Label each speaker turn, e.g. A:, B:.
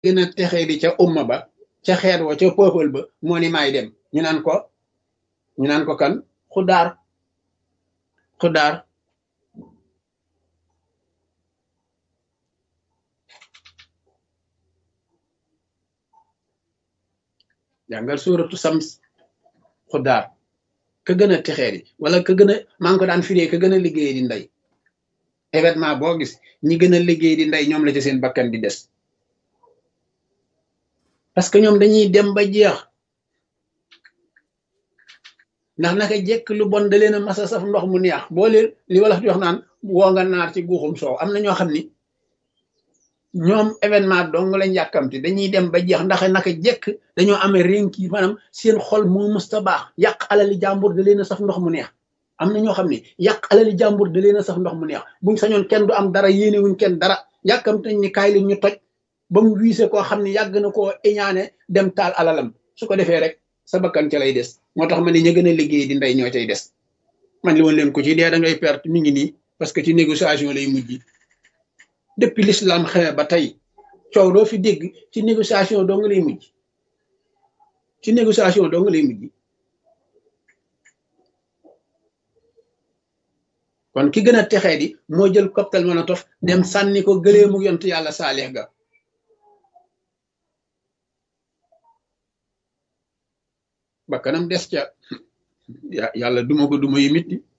A: gën a texee di ca umma ba ca xeet wa ca peuple ba moo ni maay dem ñu naan ko ñu naan ko kan xudaar xudaar jàngal suuratu sams xudaar ka gën a texee di wala ka gën a maa ngi ko daan firee ka gën a liggéey di ndey événement boo gis ñi gën a liggéey di ndey ñoom la ci seen bakkan di des parce que ñoom dañuy dem ba jeex ndax naka jekk lu bon da leen a masa saf ndox mu neex boo leen li wala di wax naan woo nga naar ci guuxum soow am na ñoo xam ni ñoom événement dong lañ yàkkamti dañuy dem ba jeex ndax naka jekk dañoo amee rénki maanaam seen xol moo mësta baax yàq alali jàmbur da leen a saf ndox mu neex am na ñoo xam ne yàq alali jàmbur da leen a saf ndox mu neex buñ sañoon kenn du am dara yéene wuñ kenn dara yàkkamti nañ ni kaay li ñu toj ba mu wiise koo xam ne yàgg na koo iñaane dem taal alalam su ko defee rek sa bakkan ca lay des moo tax ma ne ña gën a liggéey di ndey ñoo cay des man li woon leen ko ci dee da ngay perte mi ngi nii parce que ci négociation lay mujj depuis l'islam xewe ba tey coow doo fi dégg ci négociation doo nga lay mujj ci négociation doo nga lay mujj kon ki gën a texee di moo jël cocktail Molotov dem sànni ko gëleemu yont yàlla saalix ga bakkanam des ca yàlla duma ko duma yi mitti